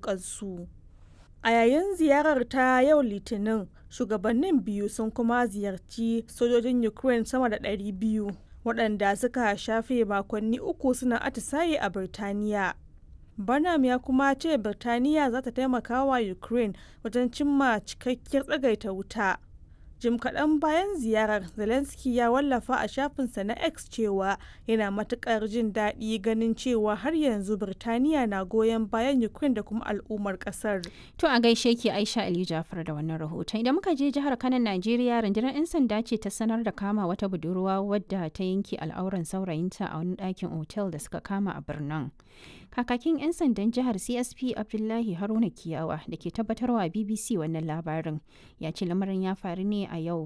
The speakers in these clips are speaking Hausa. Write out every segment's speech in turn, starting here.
wukansu. A yayin ziyarar ta yau Litinin, shugabannin biyu sun kuma ziyarci sojojin Ukraine sama da 200 waɗanda suka shafe makonni uku suna atisaye a Birtaniya. Burnham ya kuma ce Birtaniya za ta taimaka wa Ukraine wajen cimma cikakkiyar tsagaita wuta. Jim kaɗan bayan ziyarar, Zelensky ya wallafa a shafinsa na X cewa yana matuƙar jin daɗi ganin cewa har yanzu Birtaniya na goyon bayan Ukraine da kuma al'ummar ƙasar. To a gaishe ki Aisha Ali Jafar da wannan rahoton. Idan muka je jihar Kano Najeriya rundunar 'yan sanda ce ta sanar da kama wata budurwa wadda ta yanke al'auran saurayinta a wani ɗakin otel da suka kama a birnin. Kakakin 'yan sandan jihar CSP Abdullahi Haruna Kiyawa da ke tabbatarwa BBC wannan labarin ya ce lamarin ya faru ne a yau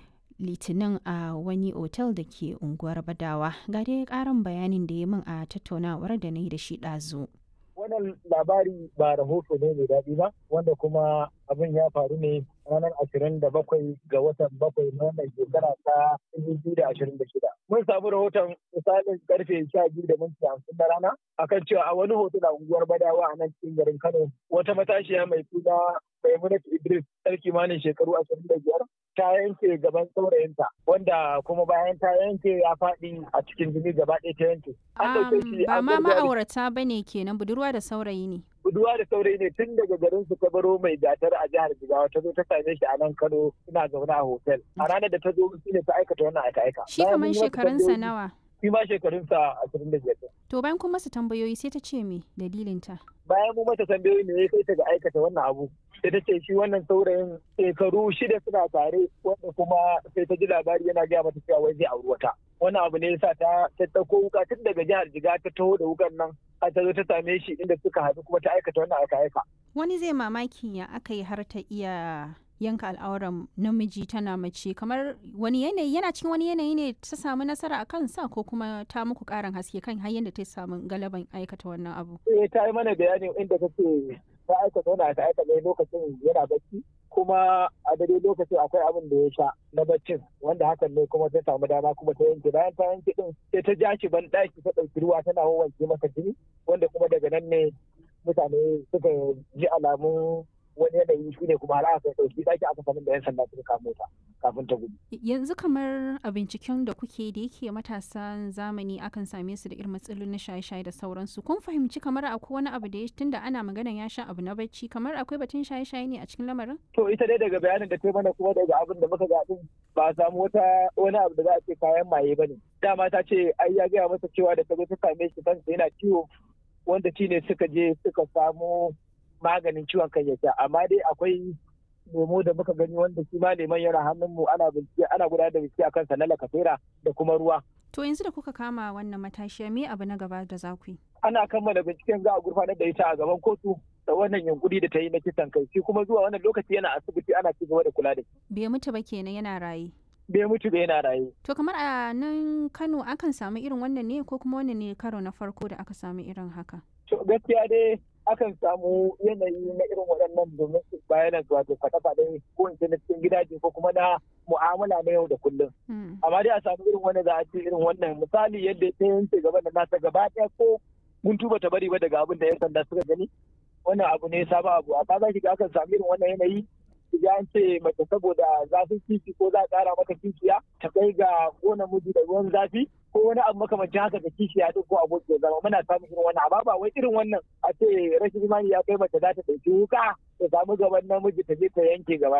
litinin a wani otel da ke unguwar Badawa. Ga dai karin bayanin da ya min a tattaunawar da na yi da shi ɗazu. wannan labari ba rahoto ne mai daɗi ba wanda kuma abin ya faru ne ranar ashirin da bakwai ga watan bakwai na wannan shekara ta dubu da ashirin da shida. Mun samu rahoton misalin karfe sha biyu da minti hamsin na rana akan cewa a wani hoto na unguwar Badawa a nan cikin garin Kano wata matashiya mai suna Maimunatu Idris ɗar kimanin shekaru ashirin da biyar ta yanke gaban saurayinta wanda kuma bayan ta yanke ya faɗi a cikin jini gaba ɗaya ta yanke. Ba ma ma'aurata ba ne kenan budurwa da saurayi ne. Budurwa da saurayi ne tun daga garin su ta baro mai gatar a jihar Jigawa ta zo ta same shi a nan Kano suna zaune a hotel. A ranar da ta zo shi ne ta aikata wannan aika-aika. Shi kamar shekarunsa nawa? Shi ma shekarunsa ashirin da biyar. To bayan kuma su tambayoyi sai ta ce me dalilinta? Bayan mu mata tambayoyi ne ya kai ta ga aikata wannan abu. sai ta ce shi wannan saurayin shekaru shida suna tare wanda kuma sai ta ji labari yana gaya mata cewa wai zai auri wata wannan abu ne yasa ta ta dauko wuka tun daga jihar jiga ta taho da wukan nan a ta zo ta same shi inda suka haɗu kuma ta aikata wannan aka aika wani zai mamaki ya aka yi har ta iya yanka al'auran namiji tana mace kamar wani yanayi yana cikin wani yanayi ne ta samu nasara a kansa ko kuma ta muku karin haske kan har yadda ta samu galaban aikata wannan abu eh ta yi mana bayani inda ta ce ta aikata wani aka aikata lokacin yana bacci kuma a dare lokacin akwai abin da ya sha na baccin wanda hakan ne kuma ta samu dama kuma ta yanke bayan ta yanke din sai ta ja shi ban daki ta ɗauki ruwa tana wanke masa jini wanda kuma daga nan ne mutane suka ji alamun wani yanayi shi ne kuma har aka ɗauki ɗaki aka sanin da 'yan sanda suka kamo ta kafin ta gudu. Yanzu kamar a binciken da kuke da yake matasan zamani akan same su da irin matsalolin na shaye-shaye da sauransu. Kun fahimci kamar akwai wani abu da ya tunda ana maganan ya sha abu na bacci kamar akwai batun shaye-shaye ne a cikin lamarin? To ita dai daga bayanin da ta mana kuma daga abin da muka ga din ba a samu wata wani abu da za a ce kayan maye ba ne. Dama ta ce ai ya gaya masa cewa da ta zo ta same shi kansa yana ciwo wanda shi ne suka je suka samo maganin ciwon kan ya sha amma dai akwai lemo da muka gani wanda shi ma leman yana hannun mu ana bincike ana gudanar da bincike akan sa na lakasera da kuma ruwa to yanzu da kuka kama wannan matashiya me abu na gaba da za ku yi ana kammala binciken za a gurfanar da ita a gaban kotu da wannan yunkuri da ta yi na kisan kai shi kuma zuwa wannan lokaci yana asibiti ana ci gaba da kula da shi bai mutu ba kenan yana raye bai mutu ba yana raye to kamar a nan Kano akan samu irin wannan ne ko kuma wannan ne karo na farko da aka samu irin haka to gaskiya dai akan samu yanayi na irin waɗannan domin su bayanan wato faɗa-faɗa ko in na cikin gidaje ko kuma na mu'amala na yau da kullum. Amma dai a samu irin wani za a ce irin wannan misali yadda ta yanke gaba da nasa gaba ɗaya ko mun tuba ta bari ba daga abin da ya sanda suka gani wannan abu ne sabon abu amma za ki ga akan samu irin wannan yanayi ya an ce mace saboda zafin kifi ko za a ƙara mata kishiya ta kai ga ko namiji da ruwan zafi ko wani abu makamancin haka da kishiya duk ko aboki zama muna samun irin wannan amma ba wai irin wannan a ce rashin imani ya kai mace za ta ɗauki wuka ta samu gaban namiji ta je ta yanke gaba